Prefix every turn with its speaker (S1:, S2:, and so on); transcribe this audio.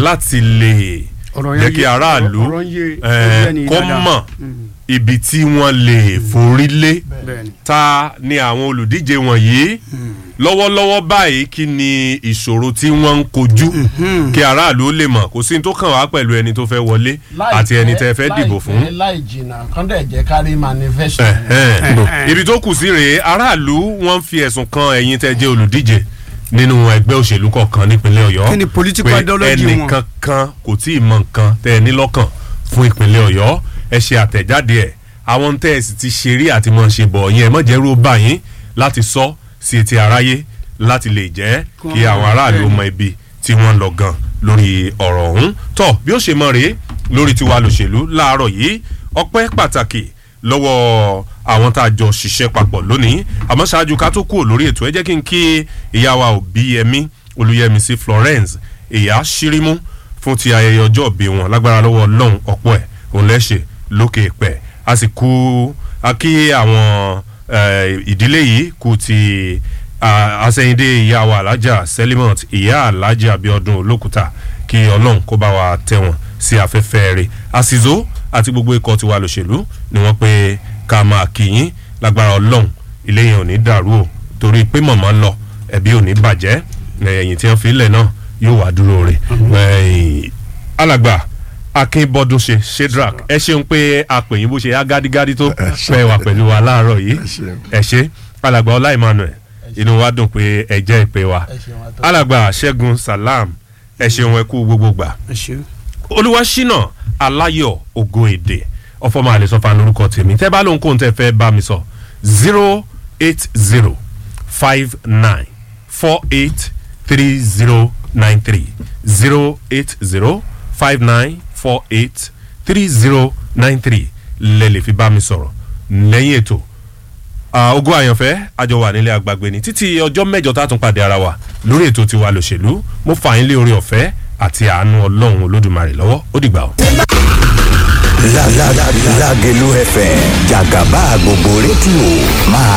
S1: láti lè
S2: Ọ̀rọ̀ yẹn
S1: jẹ́ kí
S2: yé-
S1: aráàlú
S2: ọ̀rọ̀ yẹn yé-
S1: eh,
S2: yé ẹni
S1: kó
S2: dáadáa.
S1: mọ̀
S2: Mm.
S1: ibi tí wọ́n lè forí lé
S2: bẹ́ẹ̀ni.
S1: ta ni àwọn olùdíje wọ̀nyí lọ́wọ́lọ́wọ́ báyìí kí ni ìṣòro tí wọ́n ń kojú kí aráàlú ó lè mọ̀ kò sí ní tó kàn wá pẹ̀lú ẹni tó fẹ́ wọlé àti ẹni tẹ́ fẹ́ dìbò fún.
S3: láìpẹ́ láì jìnnà kán dẹ̀ jẹ́ kárí manifesto.
S1: Ẹ̀hẹ́n. ibi tó kù sí rèé aráàlú wọ́n ń fi ẹ̀sùn kan ẹ̀yin tẹ́ jẹ́ olùdíje nínú ẹgbẹ́ òṣèlú kọ̀ọ̀kan nípínlẹ̀ ọ̀yọ́
S2: Kí ni political
S1: pé
S2: ideology wọn?
S1: ẹnìkan kan kò tí ì mọ nǹkan tẹ́ ẹ ní lọ́kàn fún ìpínlẹ̀ ọ̀yọ́ ẹ ṣe àtẹ̀jáde ẹ̀ àwọn tẹ́ ẹ sì ti ṣe rí àti mọ̀ ṣe bọ̀ yẹn ẹ mọ̀ jẹ́ rú bá yín láti sọ sí etí aráyé láti lè jẹ́ kí àwọn aráàlú mọ ibi tí wọ́n lọ gan lórí ọ̀rọ̀ ọ̀hún tọ́ bí ó ṣe mọ̀ rèé lórí tiwa lòṣèlú láàárọ̀ yìí ọpẹ́ pàtàkì lọ́wọ́ àwọn tá a jọ ṣiṣẹ́ papọ̀ lónìí àmọ́ ṣáájú ká tó kúrò lórí ètò ẹ jẹ́ kí n kí ìyá wa Òbíyẹmí Olúyẹmísí Florence ìyá ṣírímú fún ti ayẹyẹ ọjọ́ ìbí wọn lágbára lọ́wọ́ ọlọ́run ọ̀pọ̀ ẹ̀ òun lẹ́ṣẹ̀ lókè pẹ̀ a sì kú a kí àwọn eh, ìdílé yìí kú ti ah, àsẹ̀yìndé ìyá wa alájà Selimot ìyá alájà Abíọ́dún Olókùta kí ọlọ́run kó bá wa tẹ̀ wọ́n sí afẹ́fẹ́ rẹ̀ àsìzó àti gbogbo ikọ̀ tiwa lòṣèlú ni wọ́n pé ká máa kí yín lágbára ọlọ́run ilé yẹn ò ní dàrú o torí pé mọ̀mọ́ lọ ẹbí ò ní bàjẹ́ ẹ̀yìn tí wọ́n fi lẹ̀ náà yóò wá dúró rẹ̀ ẹ̀yìn alàgbà akínbọ́dúnṣe shedrack ẹ ṣeun pé a pè yín bó ṣe yá gádígádí tó pẹ́ wà pẹ̀lú wa láàárọ̀ yìí ẹ ṣe alàgbà ọlá emmanuel inú wa dùn pé ẹ jẹ́ ìpè wa
S3: ẹ ṣeun àtọ́.
S1: alàgbà ṣẹ́gun salam ẹ ṣeun ẹ kú gbogbo gbà
S2: ẹ ṣe.
S1: olúwaṣínà aláyọ̀ ògo èdè ọfọmọ àlẹsọfà lórúkọ tèmi tẹ́ bá lóhun kóhun tẹ́ fẹ́ bá mi sọ zero eight zero five nine four eight three zero nine three zero eight zero five nine four eight three zero nine three lẹ́lẹ̀ fi bá mi sọ̀rọ̀ lẹ́yìn ètò Ah, ogun àyànfẹ́ àjọ wà nílé àgbàgbé ni títí ọjọ́ mẹ́jọ tá a tún pàdé ara wa lórí ètò tiwa lòṣèlú mo fà yín lé orí ọ̀fẹ́ àti àánú ọlọ́run olódùmarè lọ́wọ́ ó dìgbà o.
S4: Lágẹ̀lú FM jàgàbá gbogbo rédíò máa